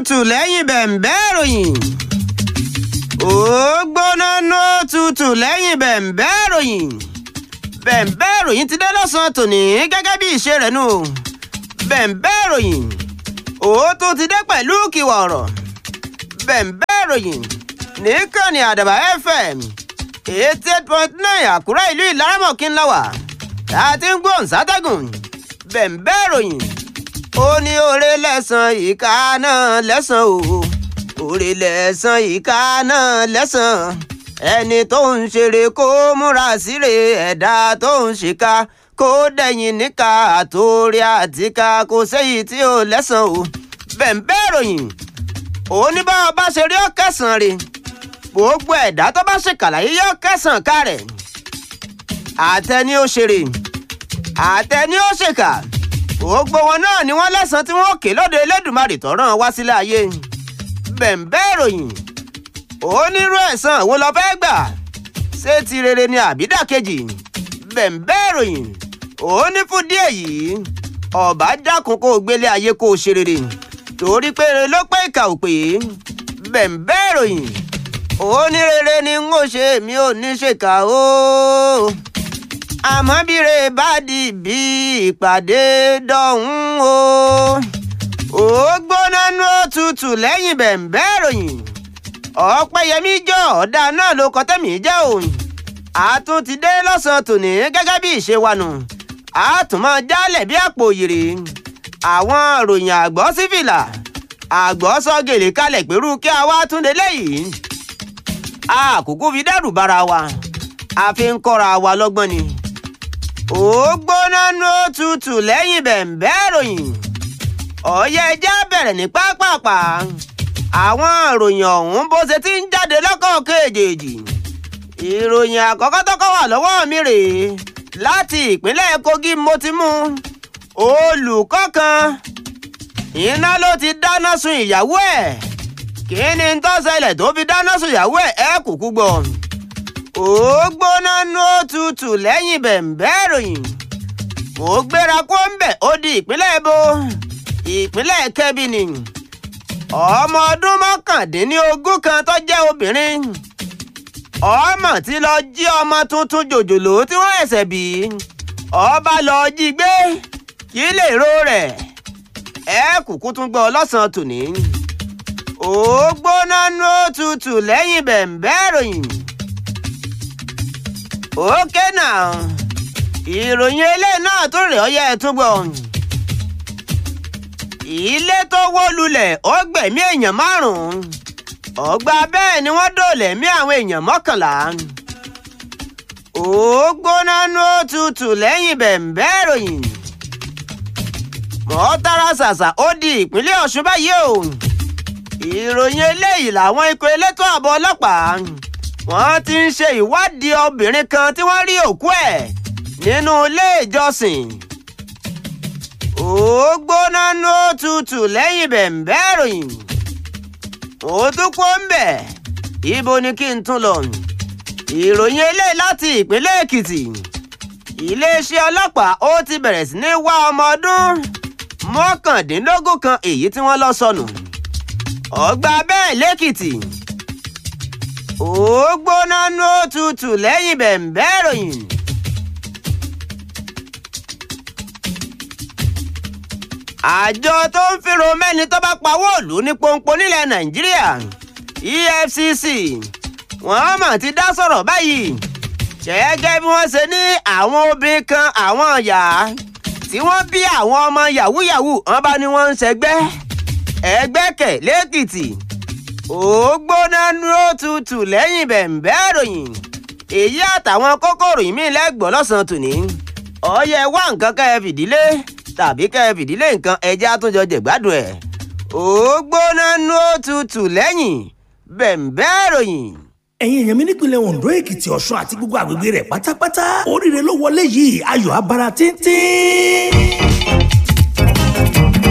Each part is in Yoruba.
tutù lẹ́yìn bẹ̀m̀bẹ́ ìròyìn. ó gbóná nó tutù lẹ́yìn bẹ̀m̀bẹ́ ìròyìn. bẹ̀m̀bẹ́ ìròyìn ti dé lọ́sàn-án tòní gẹ́gẹ́ bí ìṣe rẹ̀ nù. bẹ̀m̀bẹ́ ìròyìn ó tún ti dé pẹ̀lú kìwà ọ̀rọ̀. bẹ̀m̀bẹ́ ìròyìn nìkànnì àdàbà fm eighty eight point nine àkúrẹ́ ìlú ìlaramọ̀kí ńlá wà tá a ti ń gbóhùn sátẹ́gùn bẹ̀m̀bẹ́ ìròyìn ó ní oore lẹ́sàn ìka náà lẹ́sàn o oore lẹ́sàn ìka náà lẹ́sàn ẹni tó ń ṣeré kó múra síre ẹ̀dá tó ń ṣèkà kó dẹ̀yìn níka àtòrí àtìká kò séyìí tí ó lẹ́sàn o bẹ̀m̀bẹ́ ìròyìn ó ní bá ọba ṣe rí ọ̀kẹ́sàn rè gbogbo ẹ̀dá tó bá ṣèkàlàyé yọ kẹsàn-án ká rẹ̀ àtẹni ó ṣeré àtẹni ó ṣèkà gbogbo wọn náà ni wọ́n lẹ́sàn tí wọ́n kè lóde Elédùmarè tó rán wá sílé ayé bẹ̀m̀bẹ́ ìròyìn onírú ẹ̀san wo lọ fẹ́ gbà ṣé ti rere ni àbídàkejì bẹ̀m̀bẹ́ ìròyìn ó ní fún díẹ̀ yìí ọ̀bá dákun kó o gbélé ayé kó o ṣe rere torí pé rere ló pé ìkà ò pé bẹ̀m̀bẹ́ ìròyìn onírere ni n ó ṣe mi ò ní ṣèkà o àmọ́ bíre bá di bí ìpàdé dọ̀hún o ó gbóná nú òtútù lẹ́yìn bẹ̀m̀bẹ́ ìròyìn ọ̀pẹ́yẹmí jọ ọ̀dà náà ló kọ́ tẹ̀mí jẹ́ òun àtún ti dé lọ́sàn-án tòní gẹ́gẹ́ bí ìṣe wa nù àtúmọ̀ jálẹ̀ bí àpò òyìrì àwọn ìròyìn àgbọ̀ sífìlà àgbọ̀ sọ gèlè kalẹ̀ pẹ̀lú kí a wá tún délé yìí àkókò fi dẹ́rù bara wa a fi ń kọ́ra wa lọ́gbọ́n ni. ó gbóná nú tutù lẹ́yìn bẹ̀m̀bẹ́ ìròyìn. ọ̀yẹ́ ẹja bẹ̀rẹ̀ ní pápápá. àwọn ìròyìn ọ̀hún bó ṣe ti ń jáde lọ́kọ̀ọ̀kan èjèèjì. ìròyìn àkọ́kọ́ tọ́kọ́ wà lọ́wọ́ mi rèé láti ìpínlẹ̀ Kogi mo ti mú olùkọ́ kan iná ló ti dáná sun ìyàwó ẹ̀ kí ni tó ṣẹlẹ̀ tó fi dáná sun ìyàwó ẹ̀ ẹ́ kúkú gbọ́. ó gbóná nú òtútù lẹ́yìn bẹ̀m̀bẹ́ ìròyìn. mo gbéra kó ń bẹ̀ ó di ìpínlẹ̀ èbó ìpínlẹ̀ kẹ́bí ni. ọmọ ọdún mọ́kàndínlógún kan tó jẹ́ obìnrin. ọmọ tí lọ jí ọmọ tuntun jòjòló tí wọ́n ẹ̀sẹ̀ bí. ọba lọ jí gbé kí lè ro rẹ̀. ẹ kúkú tún gbọ́ lọ́sàn-án tòní ó gbóná nú òtútù lẹ́yìn bẹ̀m̀bẹ́ ìròyìn. ókè náà ìròyìn eléyìí náà tó rè ọ́ yẹ ẹ tún gbọ́. ilé tó wó lulẹ̀ ó gbẹ̀mí èèyàn márùn-ún ọgbà bẹ́ẹ̀ ni wọ́n dòlẹ̀ mí àwọn èèyàn mọ́kànlá. ó gbóná nú òtútù lẹ́yìn bẹ̀m̀bẹ́ ìròyìn. mọ́tàrà ṣàṣà ó di ìpínlẹ̀ Ọ̀ṣun báyìí o ìròyìn eléyìí làwọn ikọ̀ elétò ààbò ọlọ́pàá wọ́n ti ń ṣe ìwádìí obìnrin kan tí wọ́n rí òkú ẹ̀ nínú ilé ìjọsìn. ó gbóná nú òtútù lẹ́yìn bẹ̀m̀bẹ́ ìròyìn. ó tún kó ń bẹ̀ ibo ni kí n tún lọ. ìròyìn eléyìí láti ìpínlẹ̀ Èkìtì. iléeṣẹ́ ọlọ́pàá ó ti bẹ̀rẹ̀ sí ní wá ọmọ ọdún mọ́kàndínlógún kan èyí tí wọ́n lọ sọnù. So ọgbà bẹ́ẹ̀ lẹ́kìtì ó gbóná nú òtútù lẹ́yìn bẹ̀m̀bẹ́ ìròyìn. àjọ tó ń fìrò mẹ́ni tó bá pawó òlù ní pọ́npọ́ nílẹ̀ nàìjíríà EFCC wọ́n mà ti dá sọ̀rọ̀ báyìí gẹ́gẹ́ bí wọ́n ṣe ní àwọn obìnrin kan àwọn ìyá tí wọ́n bí àwọn ọmọ yahoo yahoo wọ́n bá ní wọ́n ń ṣẹgbẹ́ ẹgbẹ́kẹ̀ lẹ́kìtì ó gbóná nú òtútù lẹ́yìn bẹ̀m̀bẹ́ ìròyìn èyí àtàwọn kókòrò yìí mí lẹ́gbọ̀ọ́ lọ́sàn-án tòní ọyẹ wá nǹkan kẹ́ ẹ fìdílé tàbí kẹ́ ẹ fìdílé nǹkan ẹjẹ́ àtúnjọ jẹ̀gbádùn ẹ̀ ó gbóná nú òtútù lẹ́yìn bẹ̀m̀bẹ́ ìròyìn ẹ̀yin èèyàn mi nípìnlẹ̀ Ondo Èkìtì Ọ̀ṣun àti gbogbo àgbègbè rẹ̀ pátápátá oríire ló wọlé yìí ayọ̀ abara tíntín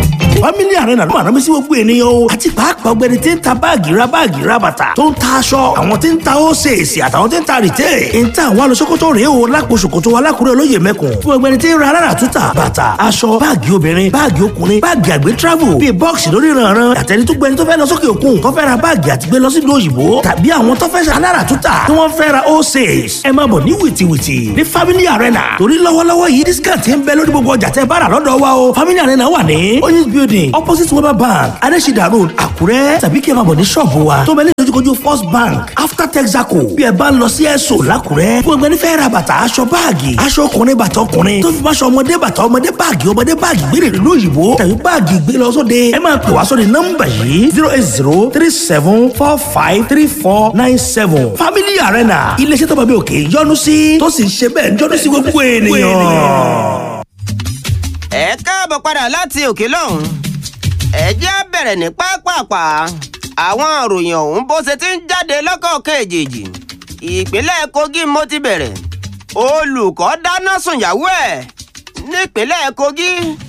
family arena ló máa rán mi sí gbogbo ènìyàn o àti pàápàá ọgbẹni tí ń ta báàgì ra báàgì ra bàtà tó ń ta aṣọ àwọn tí ń ta ósèèsì àtàwọn tí ń ta rìtẹ́ ń ta àwọn alùsókòtò rèé o lápò ṣòkòtò alákùrẹ́ olóyè mẹ́kùn fún ọgbẹni tí ń ra alára túta bàtà aṣọ báàgì obìnrin báàgì ọkùnrin báàgì àgbẹ̀ travel bíi bọ́ọ̀sì lórí ìrànràn àtẹni tó gbẹni tó fẹ́ lọ sókè òkun tó fẹ́ ra báàgì àti gbé lọ sí ìlú òyìnbó tàbí àwọn tó fẹ́ ṣe alára túta tí wọ́n fẹ́ ra ósèès ẹ máa bọ̀ ní wìtìwìtì ní family arena torí lọ́wọ́lọ́wọ́ yìí discount ń bẹ lórí gbogbo ọjà tẹ́ bá rà lọ́dọ̀ wa o family arena wà ní oyinz building opposite weber bank adesida road àkúrẹ́ tàbí kí ẹ máa bọ̀ ní ṣọ́ọ̀bù wa tó bẹ ní ìdojúkojú first bank after texaco bí ẹ bá ń lọ sí ẹ̀sọ́ làkúrẹ́ fún ẹgbẹ́ nífẹ̀ẹ́ ra bàtà aṣọ báàgì aṣọ ọkùnrin bàtà ọkùnrin tó fi máṣọ ọmọdé bàtà ọmọdé báàgì ọmọdé báàgì gbére ìlú òyìnbó tàbí báàgì gbé lọ sóde ẹ máa pè wá sóde nọ́mbà yìí zero eight zero three seven four five three four nine seven family arena iléeṣẹ́ tó bá bí òkè yọ́nú sí tó sì ń ṣe bẹ́ẹ̀ ń yọ́nú sí gbogbo ènìyàn. ẹ káàbọ̀ padà láti òkè lọ́hùn ẹ jẹ́ á bẹ̀rẹ̀ ní pápápá àwọn ìròyìn ọ̀hún bó ṣe ti ń jáde lọ́kọ̀ọ̀kan èjèèjì ìpínlẹ̀ kogi mo ti bẹ̀rẹ̀ olùkọ́ dáná sun ìyàwó ẹ̀ nípínlẹ̀ kogi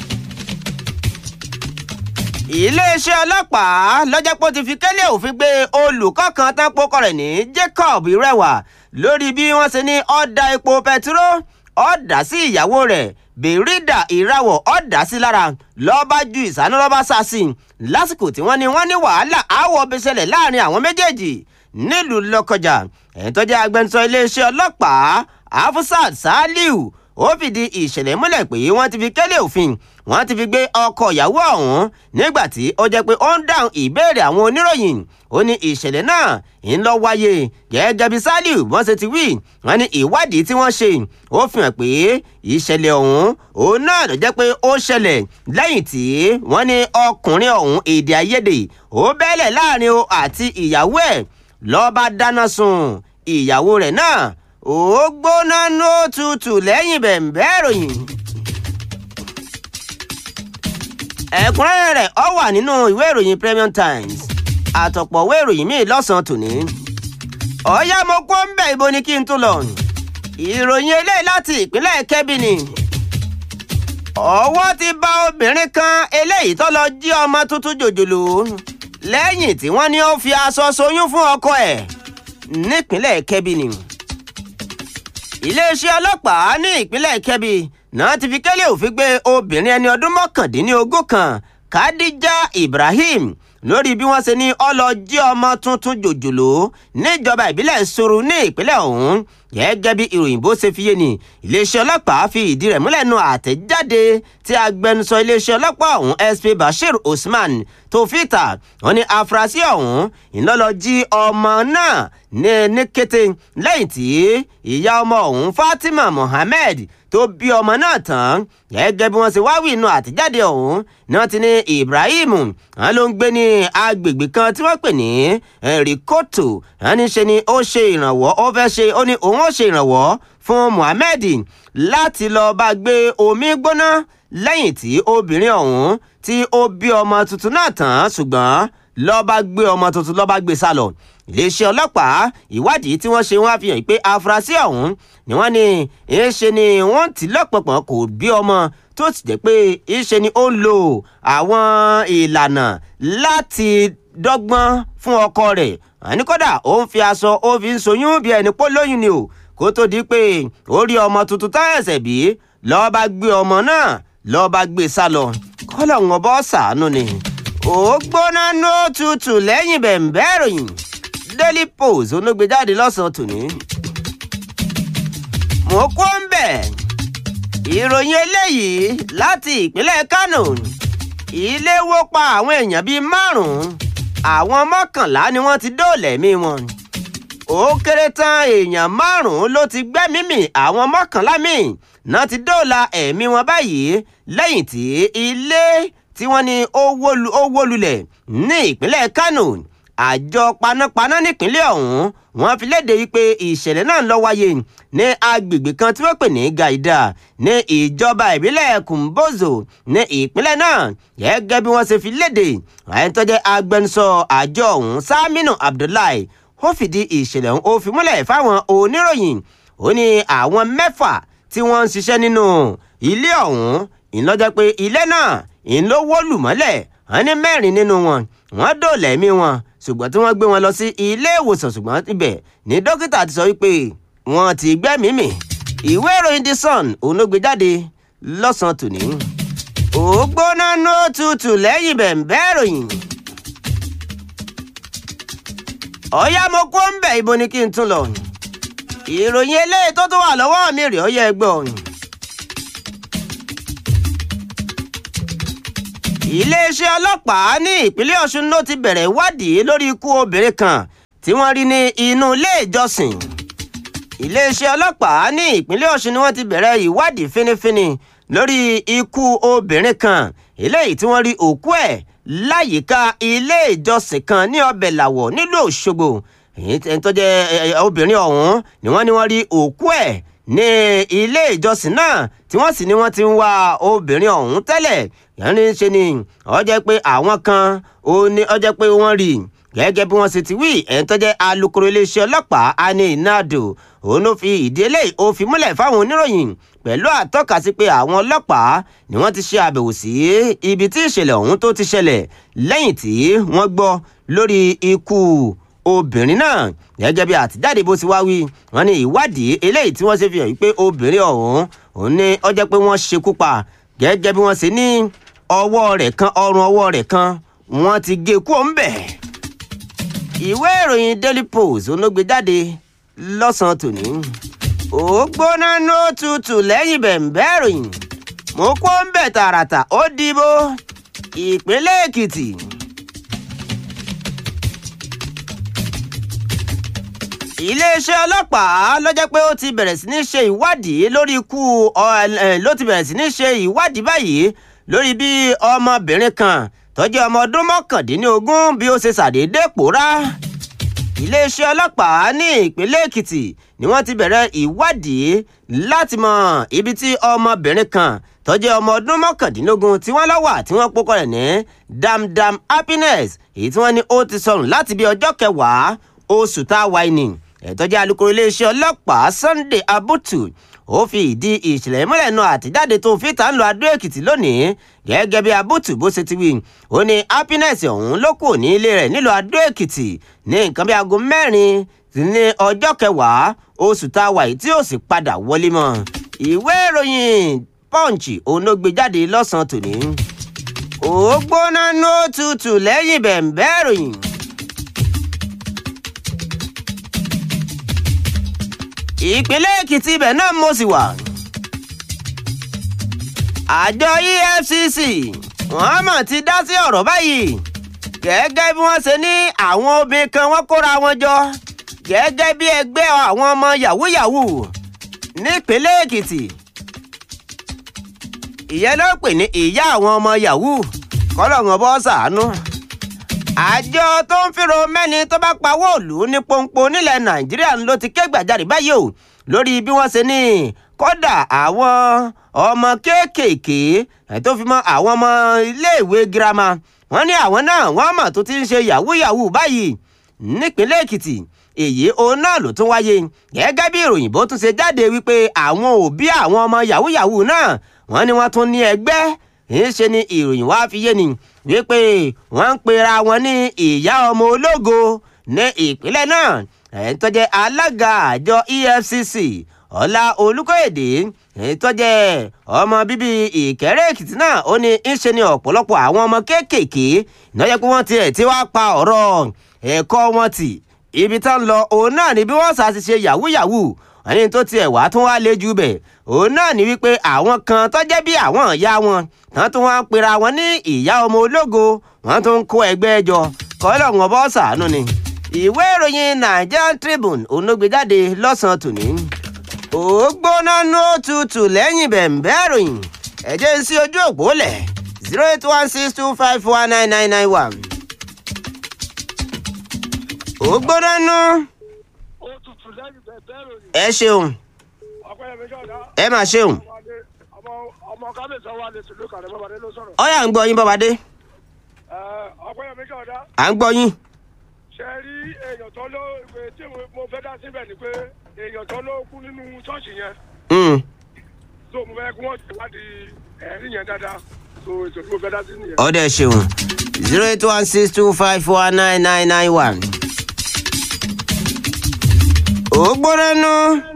iléeṣẹ́ ọlọ́pàá lọ́jọ́pọ̀ ti fi kẹ́lẹ́ òfin gbé olùkọ́ kan tán pokọ rẹ̀ ní jacob rẹwà lórí bí wọ́n ṣe ní ọ̀dà epo pẹtiró ọ̀dà sí ìyàwó rẹ̀ bèrèdà ìrawọ̀ ọ̀dà sí lára lọ́ba ju ìsáná lọ́ba sá sí i lásìkò tí wọ́n ní wọ́n ní wàhálà àwọ̀ bí ṣẹlẹ̀ láàrin àwọn méjèèjì nílùú lọ́kọjà ẹ̀yìn tó jẹ́ agbẹnusọ iléeṣẹ́ ọlọ́pàá afusat saliu ó fìdí ìṣẹ̀lẹ̀ múlẹ̀ pé wọ́n ti fi kẹ́lẹ́ òfin wọ́n ti fi gbé ọkọ ìyàwó ọ̀hún nígbà tí ó jẹ́ pé ó ń dáhùn ìbéèrè àwọn oníròyìn ó ní ìṣẹ̀lẹ̀ náà ń lọ wáyé gẹ́gẹ́ bí saliu wọ́n ṣe ti wí wọ́n ní ìwádìí tí wọ́n ṣe ó fi hàn pé ìṣẹ̀lẹ̀ ọ̀hún òun náà ló jẹ́ pé ó ṣẹlẹ̀ lẹ́yìn tí wọ́n ní ọkùnrin ọ̀hún èdè àìyedè ó bẹ́lẹ̀ láàrin o àti ìyàwó ẹ̀ lọ́ọ́ bá dáná sun ìyàwó rẹ̀ náà ó gbóná nó tutù lẹ́yìn bẹ̀m̀bẹ́ ìròyìn. ẹ̀kúnrẹ́rẹ́ rẹ̀ ọ wà nínú ìwé ìròyìn Premium Times àtọ̀pọ̀ ìwé ìròyìn míì lọ́sàn-án tòní. ọ̀yá mo kó ń bẹ̀ ibo ni kí n tún lọ. ìròyìn eléyìí láti ìpínlẹ̀ Kebbi ni. ọwọ́ ti bá obìnrin kan eléyìí tó lọ jí ọmọ tuntun jòjòló lẹ́yìn tí wọ́n ní ó fi aṣọ soyún fún ọkọ ẹ̀ nípínlẹ̀ Kebbi ni iléeṣẹ́ ọlọ́pàá ní ìpínlẹ̀ Kebbi náà ti fi kẹ́lẹ́ òfin gbé obìnrin ẹni ọdún mọ́kàndínlógún kan Khadija Ibrahim lórí bí wọ́n ṣe ní ọlọ́jí ọmọ tuntun jòjòló níjọba ìbílẹ̀ Soro ní ìpínlẹ̀ ọ̀hún gẹ́gẹ́ bí ìròyìn bó ṣe fi yé ni iléeṣẹ́ ọlọ́pàá fi ìdí rẹ̀ múlẹ̀ nu àtẹ̀jáde tí agbẹnusọ iléeṣẹ́ ọlọ́pàá ọ̀hún SP Bashir Usman tó fìtà wọ́n ní afurasí ọ̀hún ìlọ́lọ́jí ọmọ náà ní ní kété lẹ́yìn tí ìyá ọmọ ọ̀hún Fatima Mohammed tó bí ọmọ náà tán gẹ́gẹ́ bí wọ́n ṣe wáwí inú àtẹ̀jáde ọ̀hún ni wọ́n ti ní Ibrahim wọn ló ń gbé ní agbègbè kan tí wọ́n pè ní Rikoto wọn ní ṣe ni ó ṣe ìrànwọ́ ó fẹ́ ṣe ó ní òun ó ṣe ìrànwọ́ fún Mohammed láti lọ bá gbé omi gbóná lẹ́yìn tí obìnrin ọ̀hún tí ó bí ọmọ tuntun náà tán ṣùgbọ́n ló bá gbé ọmọ tuntun ló bá gbé sá lọ iléeṣẹ́ ọlọ́pàá ìwádìí tí wọ́n ṣe wọ́n fi hàn pé afurasí ọ̀hún ni wọ́n ní ìṣe ni wọ́n ti lọ́pọ̀pọ̀ kò bí ọmọ tó ti jẹ́ pé ìṣe ni ó ń lo àwọn ìlànà láti dọ́gbọ́n fún ọkọ rẹ̀ àní kódà ó ń fi aṣọ ó fi ń soyún bí ẹni pọ́ lóyún ni o kó tó di pé ó rí ọmọ tuntun tá ẹ̀sẹ̀ bí lọ́ọ́ bá gbé ọmọ náà lọ́ọ́ bá gbé sá lọ kọ́lọ̀ ń bọ́ sàánú ni ó gbóná ní ó tutù lẹ́yìn bẹ̀m̀bẹ́ ìròyìn Daily Post olóògbéjáde lọ́sàn-án tòní. mo kó ń bẹ̀ ìròyìn eléyìí láti ìpínlẹ̀ Kánò ilé wó pa àwọn èèyàn bíi márùn-ún àwọn mọ́kànlá ni wọ́n ti dóòlà ẹ̀mí wọn ó kéré tán èèyàn márùn-ún ló ti gbẹ́mí mì àwọn mọ́kànlá míì náà ti dóòlà ẹ̀mí wọn báyìí lẹ́yìn tí ilé tí wọ́n ní ó wó lulẹ̀ ní ìpínlẹ̀ Kánò àjọ panápaná nípínlẹ̀ ọ̀hún wọ́n fi léde wípé ìṣẹ̀lẹ̀ náà lọ wáyé ní agbègbè kan tí wọ́n pè ní Gaida ní ìjọba ìbílẹ̀ Kumbozo ní ìpínlẹ̀ náà gẹ́gẹ́ bí wọ́n ṣe fi léde ẹni tó jẹ́ agbẹnusọ àjọ ọ̀hún Saminu Abdullahi ó fìdí ìṣẹ̀lẹ̀ ọ̀hún ó fi múlẹ̀ fáwọn oníròyìn ó ní àwọn mẹ́fà tí wọ́n ń ṣiṣẹ́ nínú ilé ọ̀hún ìlọ́jọ́ pé ilé náà ìlówó lùmọ́lẹ̀ wọ́n ní mẹ́rin nínú wọn wọ́n dòòlà ẹ̀mí wọn ṣùgbọ́n tí wọ́n gbé wọn lọ sí ilé ìwòsàn ṣùgbọ́n ibẹ̀ ní dókítà ti sọ wípé wọ́n ti gbẹ́mìí mì ìwé ìròyìn the sun òun ló gbé jáde lọ́sàn-án tòní ó gbóná ní òtútù lẹ́yìn bẹ̀ǹbẹ́ ìròyìn ọ̀yá mo kó ń bẹ̀ ibo ni kí n tún lọ ìròyìn eléyìí tó tún wà lọ́wọ́ mi rèé ó yẹ gbọ́ iléeṣẹ́ ọlọ́pàá ní ìpínlẹ̀ ọ̀ṣun ló ti bẹ̀rẹ̀ ìwádìí lórí ikú obìnrin kan tí wọ́n rí ní inú ilé ìjọsìn iléeṣẹ́ ọlọ́pàá ní ìpínlẹ̀ ọ̀ṣun ni wọ́n ti bẹ̀rẹ̀ ìwádìí fínífíní lórí ikú obìnrin kan eléyìí tí wọ́n rí òkú ẹ̀ láyìíká ilé ìjọsìn kan ní ọbẹ̀ làwọ̀ nílùú òṣogbo èyí tó jẹ́ obìnrin ọ̀hún ni wọ́n ní wọ́n rí òkú ẹ̀ ní ilé ìjọsìn náà tí wọ́n sì ní wọ́n ti ń wá obìnrin ọ̀hún tẹ́lẹ̀ yẹn ní ṣe ni ó jẹ́ pé àwọn kan ó ní ó jẹ́ pé wọ́n rí gẹ́gẹ́ bí wọ́n ṣe ti wí ẹ̀ tó jẹ́ alukoro iléeṣẹ́ ọlọ́pàá ani nado òun ló fi ìdí eléyìí ó fi múlẹ̀ fáwọn oníròyìn pẹ̀lú àtọ́ka sí pé àwọn ọlọ́pàá ni wọ́n ti ṣe àbẹ̀wò sí ibi tí ìṣẹ̀lẹ̀ ọ̀hún tó ti ṣẹlẹ̀ lẹ́yìn tí wọ́n gbọ́ lórí ikú obìnrin náà gẹ́gẹ́ bí àtijáde bó ti wá wí wọ́n ní ìwádìí eléyìí tí wọ́n ṣe fi hàn pé obìnrin ọ̀hún òun ní ó jẹ́ pé wọ́n ṣekú pa gẹ́gẹ́ bí wọ́n ṣe ní ọwọ́ rẹ̀ kan ọrùn ọwọ́ rẹ̀ kan wọ́n ti gé kúrò ń bẹ̀. ìwé ìròyìn daily post olóògbé jáde lọ́sàn-án tòní ó gbóná ní òtútù lẹ́yìn bẹ̀ǹbẹ́ ìròyìn mo kó ń bẹ̀ tààràtà ó dìbò ìpínlẹ̀ èkìtì. iléeṣẹ́ ọlọ́pàá ló jẹ́ pé ó ti bẹ̀rẹ̀ sí ní ṣe ìwádìí lórí ikú ló ti bẹ̀rẹ̀ sí ní ṣe ìwádìí báyìí lórí bí ọmọbìnrin kan tó jẹ́ ọmọ ọdún mọ́kàndínlógún bí ó ṣe ṣàdédé pòórá. iléeṣẹ́ ọlọ́pàá ní ìpínlẹ̀ èkìtì ni wọ́n ti bẹ̀rẹ̀ ìwádìí láti mọ ibi tí ọmọbìnrin kan tó jẹ́ ọmọ ọdún mọ́kàndínlógún tí wọ́n lọ wà tí wọ́n pókọ rẹ̀ ní damdam happiness èyí tí wọ́n ní ó ti sọnù láti bí ọjọ́ kẹwàá oṣù tá a wà ní ẹ̀tọ́jà alukoro iléeṣẹ́ ọlọ́pàá sunday abutu ó fi ìdí ìṣẹ̀lẹ̀ múlẹ̀ nu àtijáde tó fi tà ń lo adó èkìtì lónìí gẹ́gẹ́ bí abutu bó ṣe ti wí ó ní happiness ọ̀hún ló kù ní ilé rẹ̀ nílùú adó èkìtì ní nǹkan bí aago mẹ́rin ní ọjọ́ kẹwàá oṣù tá a wà yìí tí ó sì padà wọlé mọ́ ìwé ìròyìn punch òun ló gbé jáde lọ́sàn-án tòní ó gbóná ní òtútù lẹ́yìn bẹ̀ǹbẹ́ ìròyìn. ìpínlẹ̀ èkìtì ibẹ̀ náà mo sì wà. àjọ efcc wọ́n mọ̀ ti dá sí ọ̀rọ̀ báyìí gẹ́gẹ́ bí wọ́n ṣe ní àwọn obìnrin kan wọ́n kóra wọn jọ gẹ́gẹ́ bí ẹgbẹ́ àwọn ọmọ yahoo yahoo nípínlẹ̀ èkìtì ìyẹn ló pè ní ìyá àwọn ọmọ yahoo kọ́lọ́run bọ́ sàánú àjọ tó ń fìrò mẹ́ni tó bá pawó òlù ní pọ́npọ́ nílẹ̀ nàìjíríà ló ti ké gbàjarè báyìí o lórí bí wọ́n ṣe ní kódà àwọn ọmọ kéékèèké tó fi mọ́ àwọn ọmọ iléèwé girama wọ́n ní àwọn náà wọ́n mọ̀ tó ti ń ṣe yahoo yahoo báyìí nípínlẹ̀ èkìtì èyí òun náà ló tún wáyé gẹ́gẹ́ bí ìròyìn bó tún ṣe jáde wípé àwọn òbí àwọn ọmọ yahoo yahoo náà wọ́n ní wọ́n tún ní ẹgbẹ́ ńṣe ni ìròyìn wá fi yé ni wípé wọ́n ń pera wọn ní ìyá ọmọ ológo ní ìpínlẹ̀ náà ẹ̀ ń tọ́jẹ́ alága àjọ efcc ọlá olùkọ́yèdè ẹ̀ ń tọ́jẹ́ ọmọ bíbí ìkẹ́rẹ́ èkìtì náà ó ní ńṣe ni ọ̀pọ̀lọpọ̀ àwọn ọmọ kéékèèké ìnáyẹ pé wọ́n tiẹ̀ ti wá pa ọ̀rọ̀ ẹ̀kọ́ wọn tì ibi tán lọ òun náà ni bí wọ́n sá ti ṣe yahoo yahoo ẹni tó tiẹ̀ wá tún wá lé jù bẹ̀ òun náà ni wípé àwọn kan tó jẹ́ bí àwọn ìyá wọn tán tún wá ń pera wọn ní ìyá ọmọ ológo wọn tún ń kó ẹgbẹ́ jọ kọ́lọ̀ wọn bọ́ sàánú ni. ìwé ìròyìn Nigerian Tribune onógbèjáde lọ́sàn-án tòní. ó gbóná ní òtútù lẹ́yìn bẹ̀m̀bẹ́ ìròyìn ẹ̀jẹ̀ ń sí ojú òpó lẹ̀ zero eight one six two five one nine nine nine one. ó gbóná nú. ó tutù lẹ́yìn bẹ̀bẹ̀ ròyìn. ẹ ṣeun ọ̀pẹ̀yẹmí ṣọ̀dá. ẹ máa ṣeun. ọmọ ọmọ kábíyèsí wa lè tìlú kàdé bàbáde ló sọ̀rọ̀. ọ̀yà ń gbọ́ yín bọ́badé Ẹ, ọ̀pẹ̀yẹmí ṣọ̀dá. à ń gbọ́ yín. ṣe rí èèyàn tó ló ìwé tí mo- mo fẹ́ dá síbẹ̀ ni pé èèyàn tó ló kú nínú ṣọ́ọ̀ṣì yẹn Mm. so mo fẹ́ kí wọ́n ṣèwádìí ẹ̀rí yẹn dáadáa so ètò tí mo fẹ́ dá sí nìyẹn. ọ̀dẹ ṣeun zero eight one six two five four nine nine nine one. ó gbóná nú.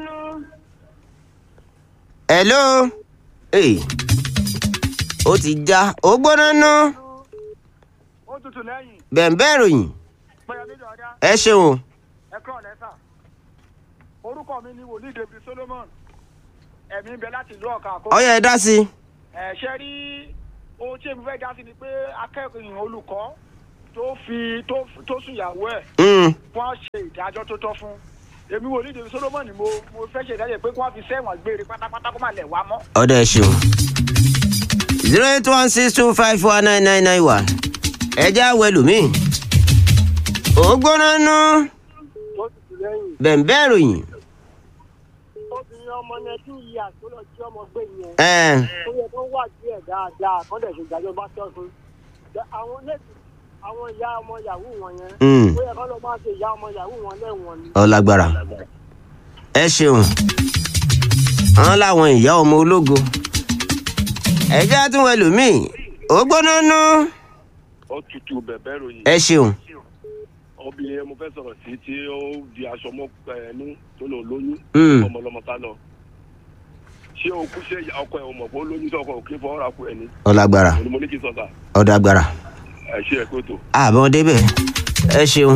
hello. Hey. ó ti já ó gbóná nú. ó tutù lẹ́yìn bẹ̀ǹbẹ̀ ròyìn pẹ̀lú nídìí ọ̀dá ẹ ṣeun. ẹ̀kọ́ lẹ́sà orúkọ mi ni wòlíì david solomon ẹ̀mí ń bẹ láti ìlú ọ̀ka àkókò. ọyọ ẹ dá sí i. ẹ̀ ṣe rí ohun tí èmi fẹ́ dá sí ni pé akẹ́kọ̀ọ́ olùkọ́ tó fi tó tó sùn ìyàwó ẹ̀ Mm. wọ́n ṣe ìdájọ́ tó tọ́ fún èmi wòlíì david solomon ni mo mo fẹ́ ṣe ìdájọ́ pé kí wọ́n fi sẹ́wọ̀n gbére pátápátá kó má lẹ̀ wá mọ́. ọ̀dẹ ṣeun. zero eight one six two five four nine nine nine one. ẹ já wẹlùmíì. ó gbóná nú. tó tutù lẹ́yìn bẹ̀ǹbẹ̀ ròyìn. obìnrin ọmọ yẹn tí ìyí àtúnlọ tí ọmọ gbé yẹn ẹ ó yẹ kó wà díẹ̀ dáadáa kó dẹ̀ ṣe ìdájọ́ bá tọ́ fún àwọn lẹ́sìn àwọn ìyá ọmọ yahoo wọn yẹn Mm. ó yẹ kó lọ máa ṣe ìyá ọmọ yahoo wọn lẹ́wọ̀n ni. ọlágbára ẹ ṣeun àwọn làwọn ìyá ọmọ ológo ẹjẹ tún wẹ lómìn ó gbóná nú ó tutù bẹ̀bẹ̀ ròyìn ẹ ṣeun obìnrin yẹn mo fẹ́ sọ̀rọ̀ sí tí ó di aṣọ mọ́ ẹnu tó lò lóyún Mm. ọmọlọmọ sá lọ ṣé òkú ṣe ọkọ ẹ̀ ò mọ̀ pé ó lóyún sí ọkọ òkè fọwọ́ ra kú ẹ̀ ní ọlágbára òní mo ní kí n sọ sà ọdágbára ẹ̀ ṣe ẹ̀ pé tó. àbọn débẹ ẹ ṣeun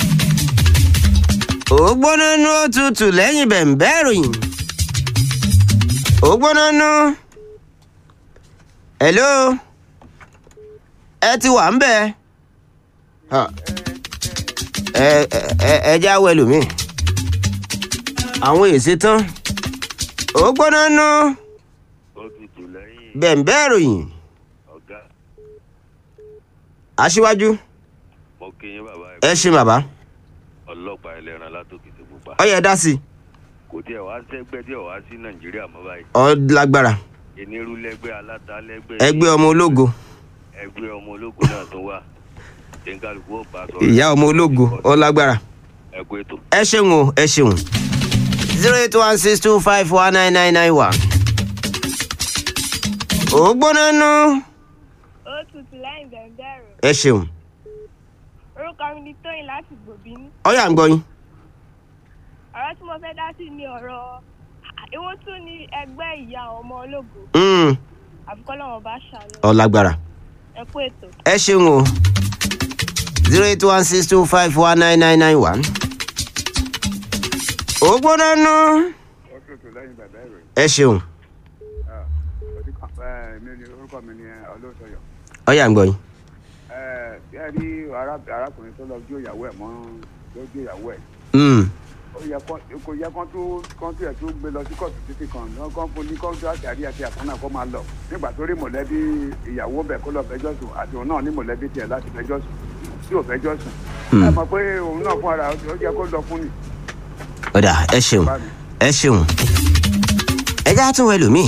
ó gbóná nú ó tutù lẹ́yìn bẹ̀ǹbẹ̀ ròyìn ó gbóná nú hello ẹ ti wà ń bẹ Ha. ẹ ẹ ẹ- ẹ já wẹ lómi àwọn èsì tán ó gbóná nú ó tutù lẹ́yìn bẹ̀ǹbẹ̀ ròyìn ọ̀gá aṣíwájú mo kí yín bàbá ẹ ṣe bàbá ọlọ́pàá ẹlẹ́ran látòkè tó pupa ó yẹ dá sí i kò tiẹ̀ wá sẹ́gbẹ́ tí ò wá sí nàìjíríà mọ́ báyìí ọ lágbára onírúlẹ́gbẹ́ alátalẹ́gbẹ́ ẹgbẹ́ ọmọ ológo ẹgbẹ́ ọmọ ológun náà tó wà ẹ̀ńkálukú ó bá sọ̀rọ̀ ìyá ọmọ ológo ọ lágbára ẹ kú ètò. ẹ ṣeun o ẹ ṣeun zero eight one six two five one nine nine nine one. ó gbóná nú ó tutù lẹ́yìn bẹ̀rẹ̀ ẹ ṣeun orúkọ mi ni tóyìn láti gbòbínú ọyà ń gbọ́ yín ọ̀rọ̀ tí mo fẹ́ dá sí ni ọ̀rọ̀ ìwọ́n tún ní ẹgbẹ́ ìyá ọmọ ológo Mm, àfikọ́ lọ́wọ́ bá ṣàánú ọ lágbára ẹ kú ètò. ẹ ṣeun o zero eight one six two five one nine nine nine one. ó gbóná nú ó tutù lẹ́yìn bẹ̀bẹ̀ rẹ̀ ẹ ṣeun mi ni orúkọ mi ni olóòtọ̀yọ̀ ọyà ń gbọ́ yín ẹ rí ará- arákùnrin tó lọ jó ìyàwó ẹ̀ mọ́ ló jó ìyàwó ẹ̀ Mm, ó yẹ kó kò yẹ kán tó kán tó yẹ tó gbé lọ sí kóòtù títí kan náà kán fún ní kán tó àtàrí àti àkànnà kó máa lọ nígbà tó rí mọ̀lẹ́bí ìyàwó bẹ̀ kó lọ fẹjọ́ sùn àti òun náà ní mọ̀lẹ́bí tiẹ̀ láti fẹjọ́ sùn tí ò fẹjọ́ sùn Hmm. ẹ mọ̀ pé òun náà fún ara ó yẹ kó lọ fún ni ọ̀dà ẹ ṣeun bá mi. ẹ ṣeun ẹ já tún wẹ lómi.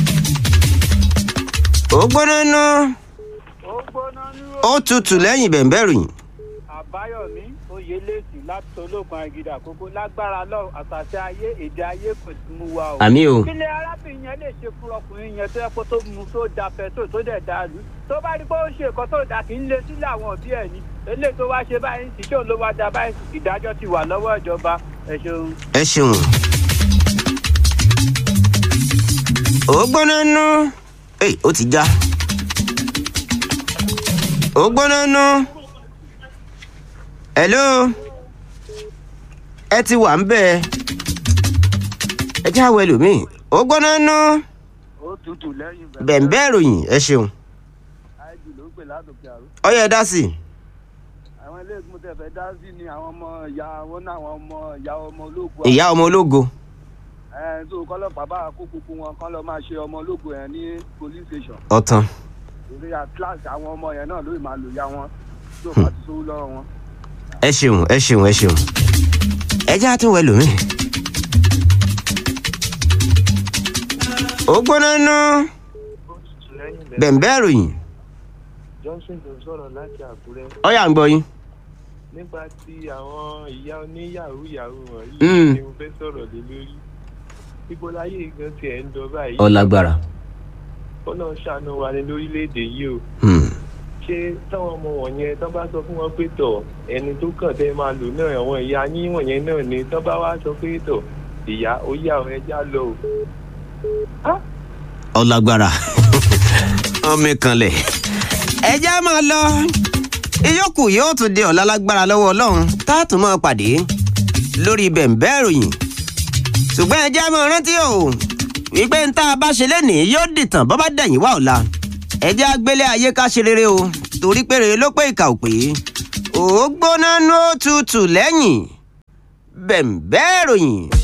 ó gbóná nú ó gbóná ní ó tutù lẹ́yìn bẹ̀ǹbẹ̀ ròyìn. àbáyọmí oyelèsì láti ológun agídá àkókò lágbára lọ àtàtà ayé èdè ayé kò sí mú wa o. àmì o kílẹ̀ arábìnrin yẹn lè ṣe fún ọkùnrin yẹn tó yẹ kó tó mu tó da pẹ̀tò tó dẹ̀ da lù tó bá rí pé ó ṣe nǹkan tó dà kí ń lé sílẹ̀ àwọn òbí ẹ̀ ni eléyìí tó wá ṣe báyìí sì ṣé òun ló wá da báyìí sì ìdájọ́ ti wà lọ́wọ́ ìjọba ẹ̀ ṣeun. ẹ ṣeun. ó gbóná nú Èyí, ó ti já. ó gbóná nú. hello ẹ ti wà ń bẹ̀ ẹ já wẹ lómi. ó gbóná nú ó tutù lẹ́yìn bẹ̀ǹbẹ̀ ròyìn ẹ ṣeun. àìjù ló ń pè látòkè àrò ọyẹ dá sí i. àwọn ilé ìgbìmọ̀ tẹ̀ fẹ́ dá sí ni àwọn ọmọ ìyá wọn náà àwọn ọmọ ìyá ọmọ ológun ìyá ọmọ ológo. ẹ̀ tó kọ́lọ́pàá bá kó gbogbo wọn kán lọ máa ṣe ọmọ ológun yẹn ní police station ọ̀tàn torí atlas àwọn ọmọ yẹn náà ló máa lò ya wọn tó bá ti sówó lọ́wọ́ wọn. ẹ ṣeun ẹ ṣeun ẹ ṣeun. ẹ já tún wẹ lómi. ó gbóná nú bẹ̀ǹbẹ̀ ròyìn johnson ló sọ̀rọ̀ láti àkúrẹ́ ọyà ń gbọ́ yín. nípa ti àwọn ìyá oníyàwó yàwó wọ̀nyí Mm. ni mo fẹ́ sọ̀rọ̀ lé lórí ibo láyé gan tiẹ̀ ń lọ báyìí ọlágbára. kọ́nà ṣàánú wa ní lórílẹ̀‐èdè yìí o Hmm. ṣé táwọn ọmọ wọ̀nyẹn tán bá sọ fún wọn pé tọ̀ ẹni tó kàn tẹ́ máa lò náà àwọn ìyá yín wọ̀nyẹn náà ni tán bá wá sọ pé tọ̀ ìyá ó yá ọ ẹja lọ o. Ah! ọlágbára ọmọ ìkànlẹ̀ ẹjẹ́ máa lọ ìyókù yóò tún di ọ̀la lágbára lọ́wọ́ ọlọ́run tá a tún máa pàdé lórí bẹ̀ǹbẹ́ ìròyìn ṣùgbọ́n ẹjẹ́ máa rántí o wípé ń tá a bá ṣe lénìí yóò dìtàn bọ́ bá dẹ̀yìn wá ọ̀la ẹjẹ́ agbélé ayé ká ṣe rere o torí pé rere ló pé ìkà ò pé ó gbóná ní ó tutù lẹ́yìn bẹ̀ǹbẹ́ ìròyìn.